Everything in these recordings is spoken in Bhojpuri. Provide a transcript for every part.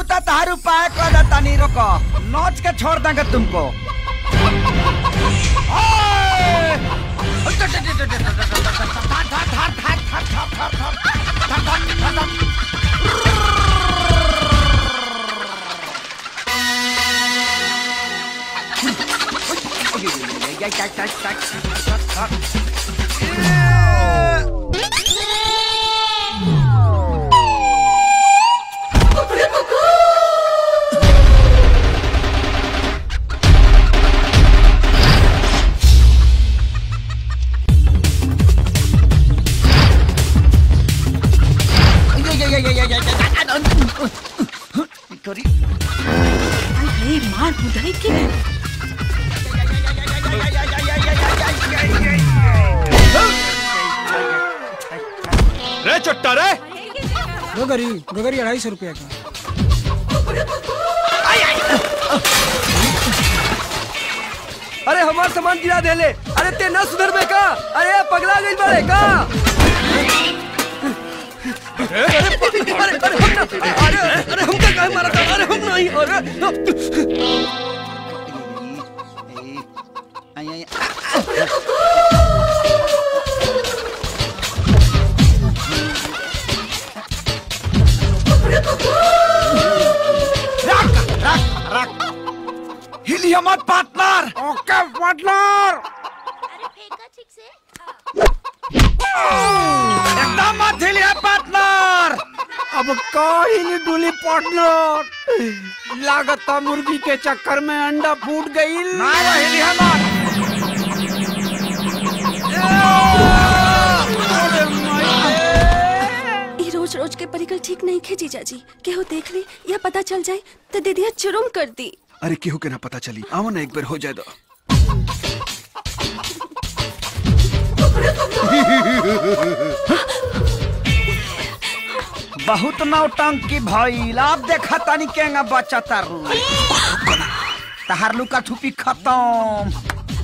तो तार उपाय कर देता नहीं रोको नोच के छोड़ देंगे तुमको करी अरे मार बुधाई के रे चट्टा रे गोगरी गोगरी अढ़ाई सौ रुपया का अरे हमार सामान गिरा देले अरे ते न सुधर में का अरे पगला गइल बाड़े का अरे अरे अरे हम ना अरे अरे हम का काहे मारा था अरे हम नहीं अरे हिलिया मत पार्टनर ओके पार्टनर एकदम मत हिलिया पार्टनर अब कहीं डुली पार्टनर लागता मुर्गी के चक्कर में अंडा फूट गई ना वो हिलिया मत ई रोज रोज के परिकल ठीक नहीं खे जीजा जी केहू देख ली या पता चल जाए तो दीदिया चुरुम कर दी अरे केहू के ना पता चली आओ ना एक बार हो जाए दो बहुत नौटंकी भइल अब देखा तनी केंगा बच्चा तारू तहार लुका ठुपी खत्म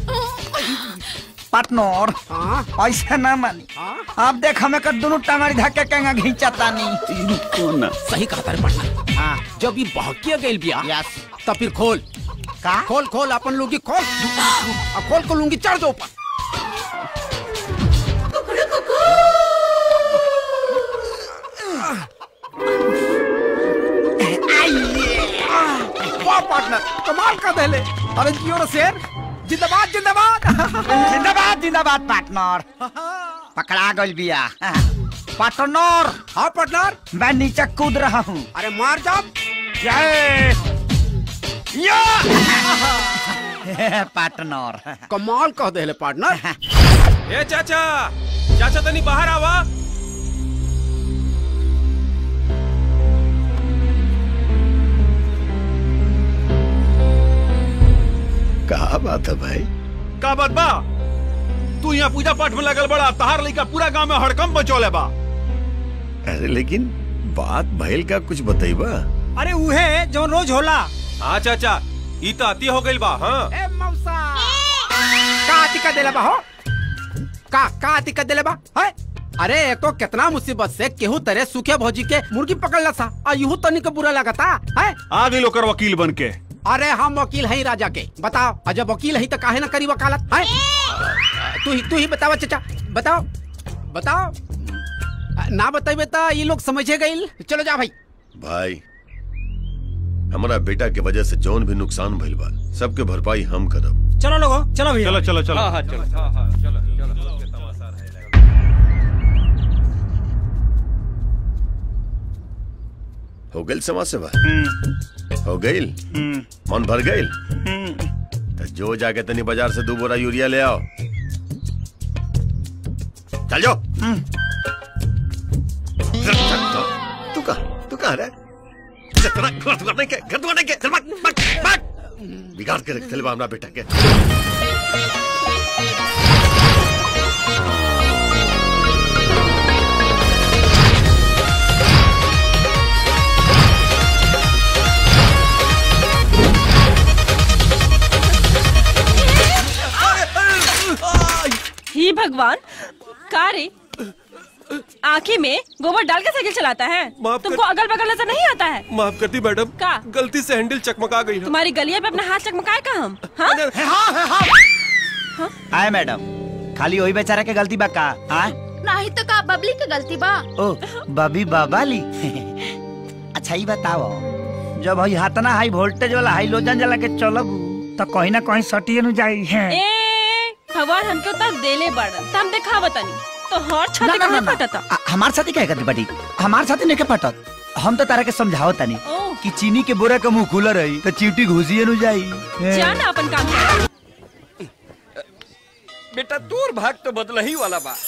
पार्टनर ऐसे ना मानी अब देख हमें कर दोनों टंगड़ी धक्के केंगा घींचा तानी सही कहा तारे पार्टनर हाँ जब ये बहकिया गइल बिया यस तब फिर खोल का खोल खोल अपन लुंगी खोल अब खोल को लुंगी चढ़ दो ऊपर वाह पार्टनर कमाल का दहले अरे जियो रे शेर जिंदाबाद जिंदाबाद जिंदाबाद जिंदाबाद पार्टनर पकड़ा गइल बिया पार्टनर हाँ पार्टनर मैं नीचे कूद रहा हूँ अरे मार जाओ जय या पार्टनर कमाल कह देले पार्टनर ए चाचा चाचा तनी बाहर आवा कहा बात है भाई का बात बा तू यहाँ पूजा पाठ में लगल बड़ा तहार लइका पूरा गांव में हड़कम बचौले बा अरे लेकिन बात भइल का कुछ बताइबा अरे उहे जो रोज होला हाँ चाचा ई तो अति हो गइल बा हाँ ए मौसा का दिक्कत देले बा हो का का दिक्कत देले बा है अरे एको कितना मुसीबत से केहू तरह सूखे भौजी के मुर्गी पकड़ला सा आ यूं तनी के बुरा लगता है आ गई लोकर वकील बन के अरे हम वकील हैं राजा के बताओ और जब वकील है तो काहे ना करी वकालत है तू ही तू ही बतावा चाचा बताओ बताओ ना बताइबे तो ये लोग समझे गइल चलो जा भाई भाई हमारा बेटा के वजह से जौन भी नुकसान भइल बा सबके भरपाई हम करब चलो लोगो चलो भैया चलो चलो चलो हाँ हाँ चलो हो गइल समाज सेवा हो गइल मन भर गइल तो जो जाके तनी बाजार से दो बोरा यूरिया ले आओ चल जाओ तू कहा तू कहा रे तेरा घर दुआर नहीं के घर दुआर नहीं के चल भाग भाग भाग बिगाड़ के रख चल हमरा बेटा के ही भगवान का रे आँखी में गोबर डाल के साइकिल चलाता है माफ कर- तुमको अगल बगल नजर नहीं आता है माफ करती मैडम का गलती से हैंडल चकमका गई है तुम्हारी गलिया पे अपना हाथ चकमकाए का हम हाँ? हाँ हाँ आए मैडम खाली वही बेचारा के गलती बा का हाँ नहीं तो का बबली के गलती बा ओ बबी बाबाली अच्छा ही बताओ जब हई हाथना हाई वोल्टेज वाला हाई लोजन जला के चलब तो कहीं ना कहीं सटिए नु जाई है ए हवा हमके उतर देले बड़ हम देखा बतानी तो हर ना, छाते ना, कहाँ ना, ना। फटता आ- हमार साथी कहे करती बटी हमार साथी नहीं के फटत हम तो तारा के समझाओ तनी ओ कि चीनी के बोरा के मुंह खुला रही तो चीटी घुसिए नु जाई जा ना अपन काम कर। बेटा तोर भाग तो बदला ही वाला बा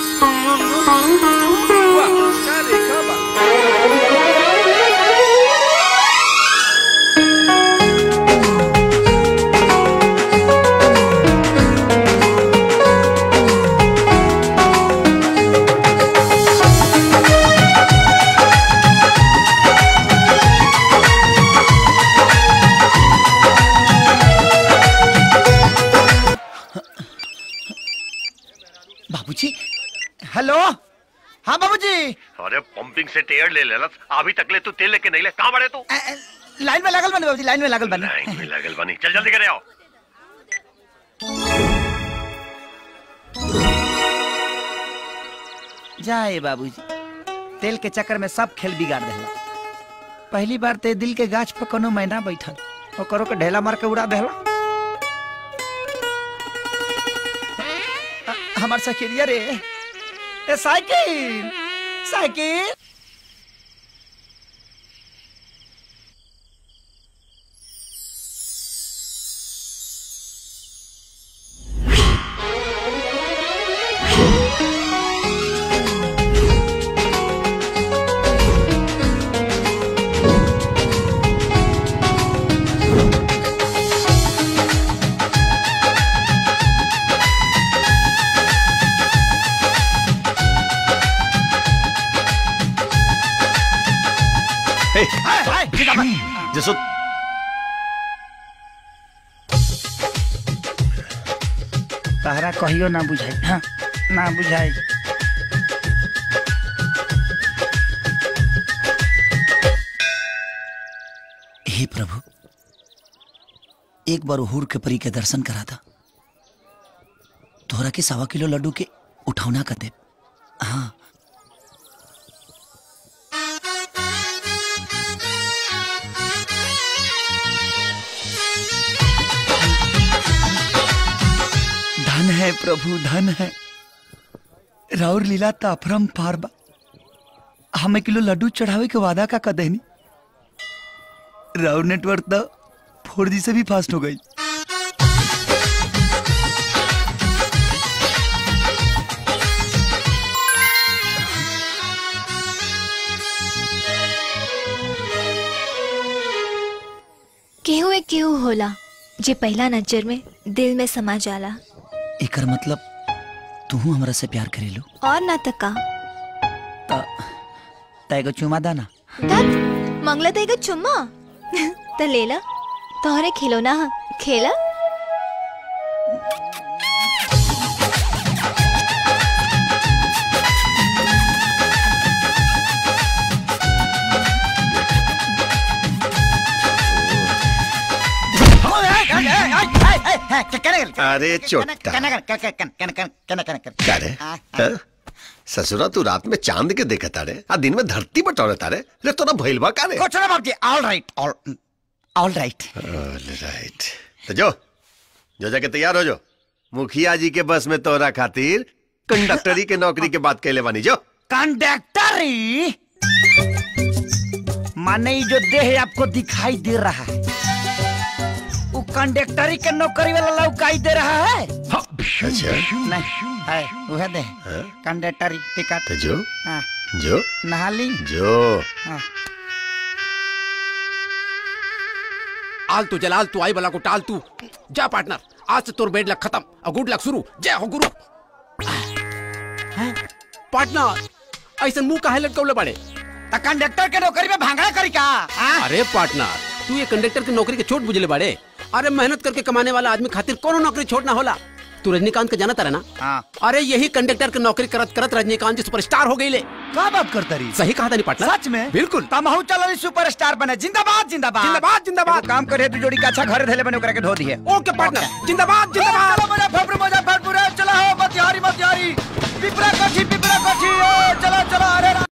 वाह का देखा बा बाबूजी हेलो हाँ बाबूजी अरे पंपिंग से टेयर ले लेला अभी तक ले तू तेल लेके नहीं ले कहाँ बड़े तू अ, अ, लाइन में लागल बनी बाबूजी लाइन में लागल बनी लाइन में लगल बनी चल जल्दी करे आओ जाए बाबूजी तेल के चक्कर में सब खेल बिगाड़ देला पहली बार ते दिल के गाछ पर कोनो मैना बैठल ओकरो के ढेला मार के उड़ा देला अ, हमार सखिरिया रे ए साइकिल साइकिल हे, हाय हाय जिंदाबाद जसो तहरा कहियो ना बुझाई हाँ ना बुझाई हे प्रभु एक बार हुर के परी के दर्शन करा था तोहरा के सवा किलो लड्डू के उठौना कर दे हाँ धन है प्रभु धन है राउर लीला ताफरम पारबा हमें किलो लड्डू चढ़ावे के वादा का कदेनी राउर नेटवर्क तो फोर जी से भी फास्ट हो गई केहू एक केहू होला जे पहला नजर में दिल में समा जाला एकर मतलब तू हमरा से प्यार करेलू और ना तका तैगो चुमा दाना तब मंगला तेगा चुम्मा त लेला तोहरे खिलौना ह खेला अरे चोटा क्या रे हाँ? ससुरा तू रात में चांद के देखा तारे आ दिन में धरती बटोरे तारे रे तोरा भइलबा का रे कुछ ना बाबूजी all right all all right all right तो जो जो जाके तैयार हो जो मुखिया जी के बस में तोरा खातिर कंडक्टरी के नौकरी के बात कहले बानी जो कंडक्टरी माने ये जो देह आपको दिखाई दे रहा है वो कंडक्टरी के नौकरी वाला लौकाई दे रहा है अच्छा नहीं है वह दे कंडक्टरी टिकट तो जो हाँ, जो नहा ली जो हाँ। आल तू जलाल तू आई बला को टाल तू जा पार्टनर आज से तोर बेड लक खत्म और गुड लक शुरू जय हो गुरु पार्टनर ऐसा मुंह काहे लटकौले बड़े तो कंडक्टर के नौकरी में भांगड़ा करी का हाँ? अरे पार्टनर तू ये कंडक्टर की नौकरी के छोट बुझले बाड़े अरे मेहनत करके कमाने वाला आदमी खातिर कोनो नौकरी छोड़ना होला तू रजनीकांत का जाना तारा ना हाँ अरे यही कंडक्टर की नौकरी करत करत रजनीकांत जी सुपरस्टार हो गई ले का बात करता रही सही कहा था नहीं पार्टनर सच में बिल्कुल तमहू चलो सुपरस्टार बने जिंदाबाद जिंदाबाद जिंदाबाद जिंदाबाद एगो काम करे तू जोड़ी का अच्छा घर धैले बने ओकरा के धो दिए ओके पार्टनर जिंदाबाद जिंदाबाद चलो मुजफ्फरपुर मुजफ्फरपुर ए, चलो हो मतिहारी मतिहारी पिपरा कोठी पिपरा कोठी ए, चलो चलो अरे